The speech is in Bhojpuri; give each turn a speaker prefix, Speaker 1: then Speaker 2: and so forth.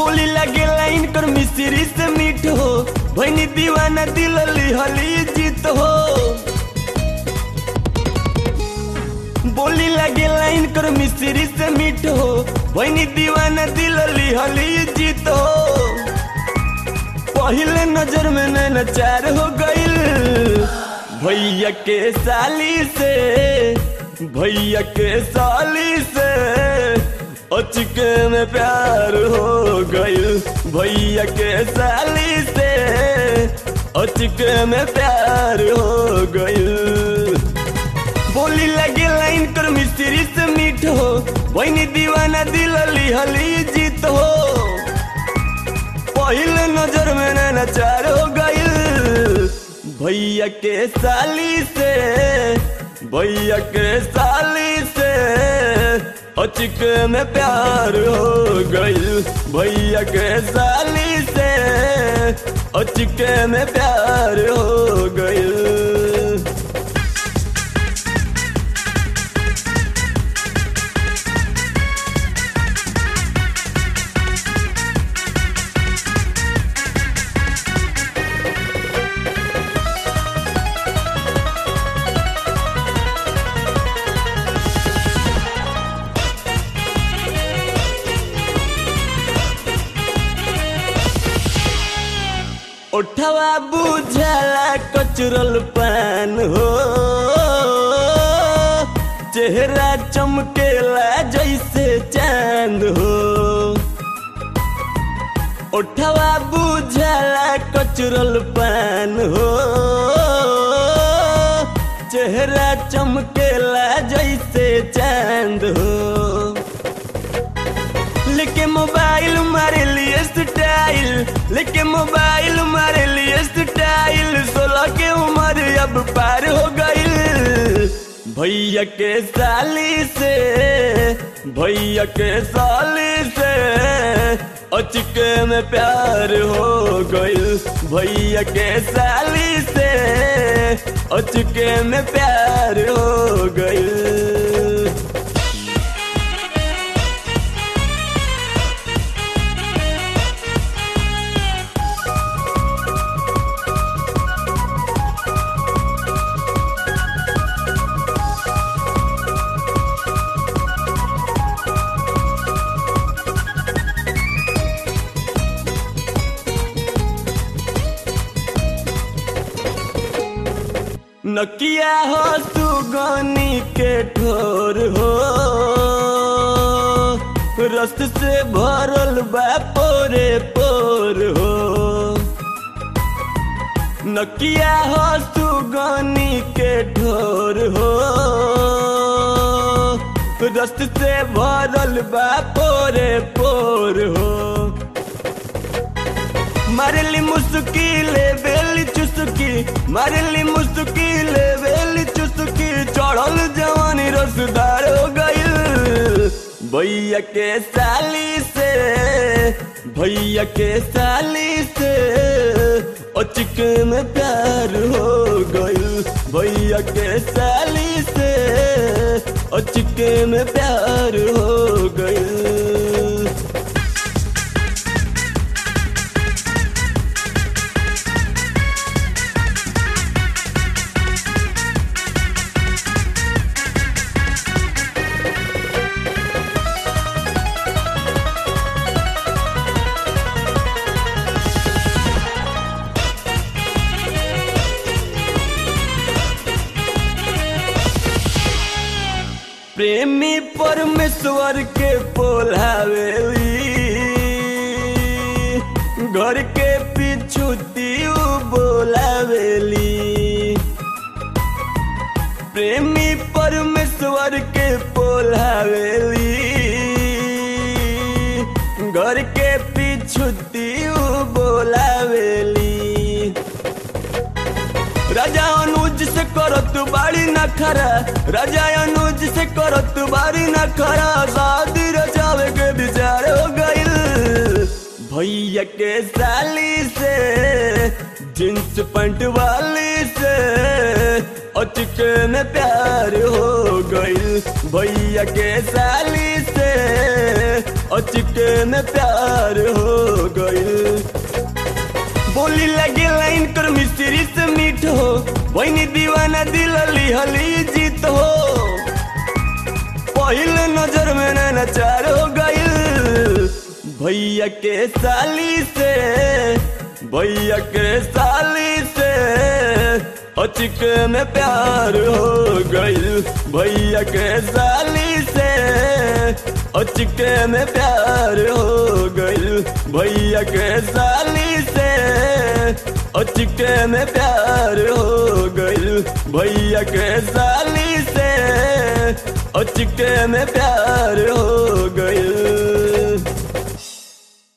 Speaker 1: बोली लगे लाइन कर मिस्त्री से मीठ हो भैनी दीवाना दिल लिहली जीत हो बोली लगे लाइन कर मिस्त्री से मीठ हो भैनी दीवाना दिल लिहली जीत हो पहले नजर में नैना चार हो गईल भैया के साली से भैया के साली से अचके में प्यार हो गईल भैया के साली से अचके में प्यार हो गईल बोली लगे लाइन कर मिस्त्री से मीठ हो वही दीवाना दिल लिहली जीत हो पहले नजर में नैना चार हो गईल भैया के साली से भैया के साली से अचक में प्यार हो गईल भैया के साली से अचक में प्यार हो गईल उठवा बुझला कचरल पान हो चेहरा चमकेला जैसे चांद हो उठवा बुझला कचरल पान हो चेहरा चमकेला जैसे चांद हो लेके मोबाइल मारे लिए स्टाइल लेके मोबाइल मारे लिए स्टाइल सोलह के उम्र अब पार हो गईल भैया के साली से भैया के साली से अचके में प्यार हो गईल भैया के साली से अचके में प्यार हो गईल नकिया हो सुगनी के ठोर हो रस्त से भरल बा पोरे पोर हो नकिया हो सुगनी के ठोर हो रस्त से भरल बा पोरे पोर हो मारली मुस्किले बेली चुस्की मारली मुस्किले बेली चुस्की चढ़ल जवानी रसदार हो गईल भैया के साली से भैया के साली से अचक में प्यार हो गईल भैया के साली से अचक में प्यार हो गईल प्रेमी परमेश्वर के बोलावेली घर के पीछू दियो बोलावेली प्रेमी परमेश्वर के बोलावेली घर के पीछू दियो बोलावेली राजा अनुज से करत बाड़ी न खरा राजा अनुज से करत बाड़ी न खरा शादी रचावे के विचार हो गईल भैया के साली से जींस पैंट वाली से अचके में प्यार हो गईल भैया के साली से अचके में प्यार हो गई बोली लगे लाइन कर मिस्त्री से मीठ हो वही दीवाना दिल हली जीत हो पहिल नजर में नचार हो गई भैया के साली से भैया के साली से अचके में प्यार हो गई भैया के साली से अचके में प्यार हो गई भैया के साली से अचके में प्यार हो गई भैया के साली से अचके में प्यार हो गई